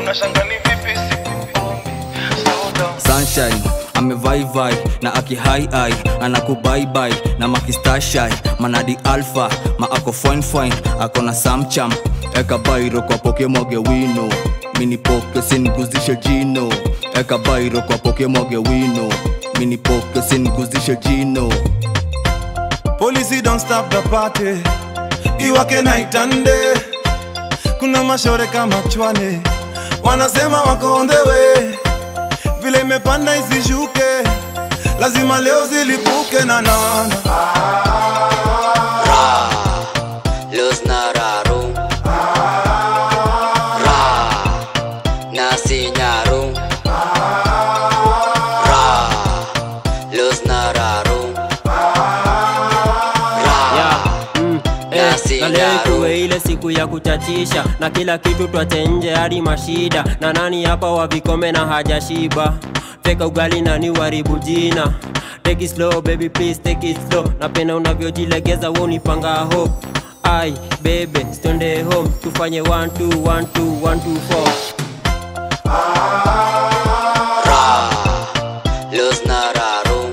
unashanga ni vipi sikuombi slow down sunshine amevaivai na akihaihai anakubaibai na makistashai manadi alfa ma ako fine fine ako na samcham eka bairo kwa poke mwage wino mini poke siniguzishe jino eka bairo kwa poke mwage wino mini poke siniguzishe jino Policy don't stop the party iwake night and day kuna mashore kama chwane wanasema wako on the way vile imepanda isishuke lazima leo zilipuke na nana Los Nararu Ra Nasi Nyaru Ra Los Nararu Ra Nasi na leo Nyaru ikuwe ile siku ya kuchachisha na kila kitu twache nje hadi mashida na nani hapa wa vikome na hajashiba teka ugali nani waribu jina take it slow baby please take it slow napenda unavyojilegeza wo nipanga hope ai bebe stonde home tufanye 1 2 1 2 1 2 4 Ra Los Nararu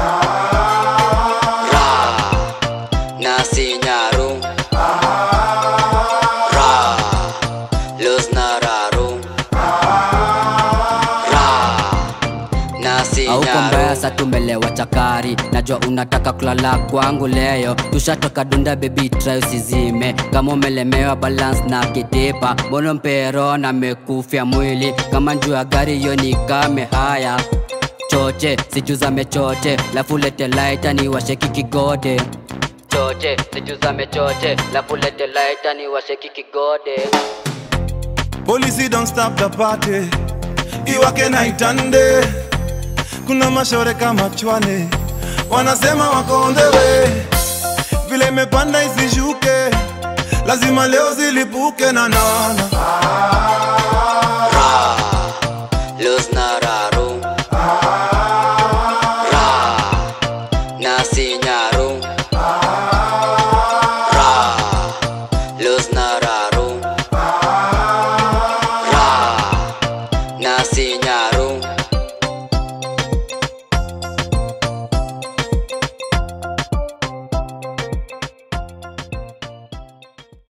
Ra Nasi Nyaru Ra Los Nararu Ra Nasi auko mbaya Nyaru sa tumelewa chakari najua unataka kulala kwangu leo tushatoka dunda bebi try usizime kama umelemewa balance na kitipa mbona mpero na mekufya mwili kama njuu ya gari hiyo ni kame haya choche sijuzame choche lafulete laita ni washeki kigode choche sijuzame choche lafulete laita ni washeki kigode Policy don't stop the party iwake night and day kuna mashore kama chwane wanasema wako on the way vile imepanda isishuke lazima leo zilipuke na nana Ra Los Nararu Ra Nasi Nyaru Ra Los Nararu